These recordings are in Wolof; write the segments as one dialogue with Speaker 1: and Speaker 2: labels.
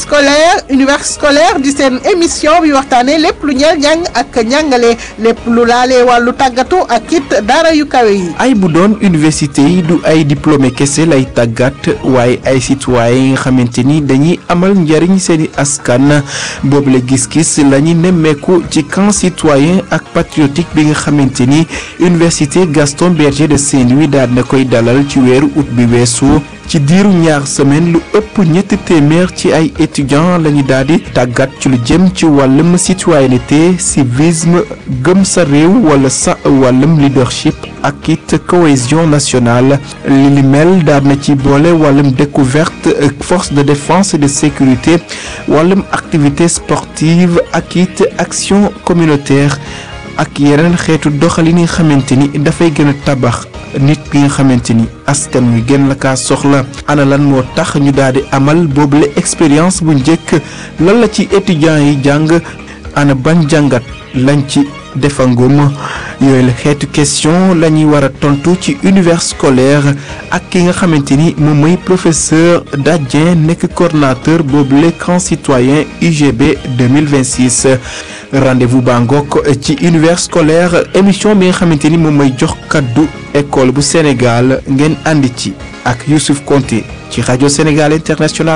Speaker 1: scolaire univers scolaire di seen émission bi waxtaanee lépp lu ñeel njàng ak njàngale lépp lu laalee wàllu tàggatu ak it daara yu kawe yi.
Speaker 2: ay bu doon université yi du ay diplômé kese lay tàggat waaye ay citoyen yi nga xamante ni dañuy amal njariñ seeni askan boobu la gis-gis la ñu nemmeeku ci camp citoyen ak patriotique bi nga xamante ni université Gaston Berger de Saint-Louis daal na koy dalal ci weeru août bi weesu ci diiru ñaar semaine lu ëpp ñetti téeméer ci ay étudiants la ñu daal di tàggat ci lu jëm ci wàllum citoyenneté civisme gëm sa réew wala sa wàllum leadership ak it cohésion nationale li li mel daal na ci boole wàllum découverte force de défense et de sécurité wàllum activité sportive ak it action communautaire ak yeneen xeetu doxalin yi nga xamante ni dafay gën a tabax nit bi nga xamante ni askan wi gën la kaa soxla ana lan moo tax ñu daal di amal boobule expérience bu njëkk lan la ci étudiants yi jàng ana ban jàngat lañ ci defangum yooyu la xeetu question la ñuy war a tontu ci univers scolaire ak ki nga xamante ni moom mooy professeur Dadien nekk coordonnateur boobule camp citoyen UGB 2026 rendez-vous baa ngoog ci univers scolaire émission bi nga xamante ni moom mooy jox kaddu école bu Sénégal ngeen àndi ci ak Youssouf Konté ci rajo Sénégal International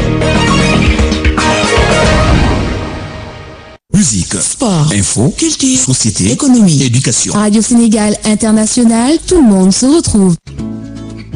Speaker 3: Musique,
Speaker 4: Sport,
Speaker 3: info,
Speaker 4: culture,
Speaker 3: société,
Speaker 4: économie,
Speaker 3: éducation.
Speaker 4: Radio Sénégal International, tout le monde se retrouve.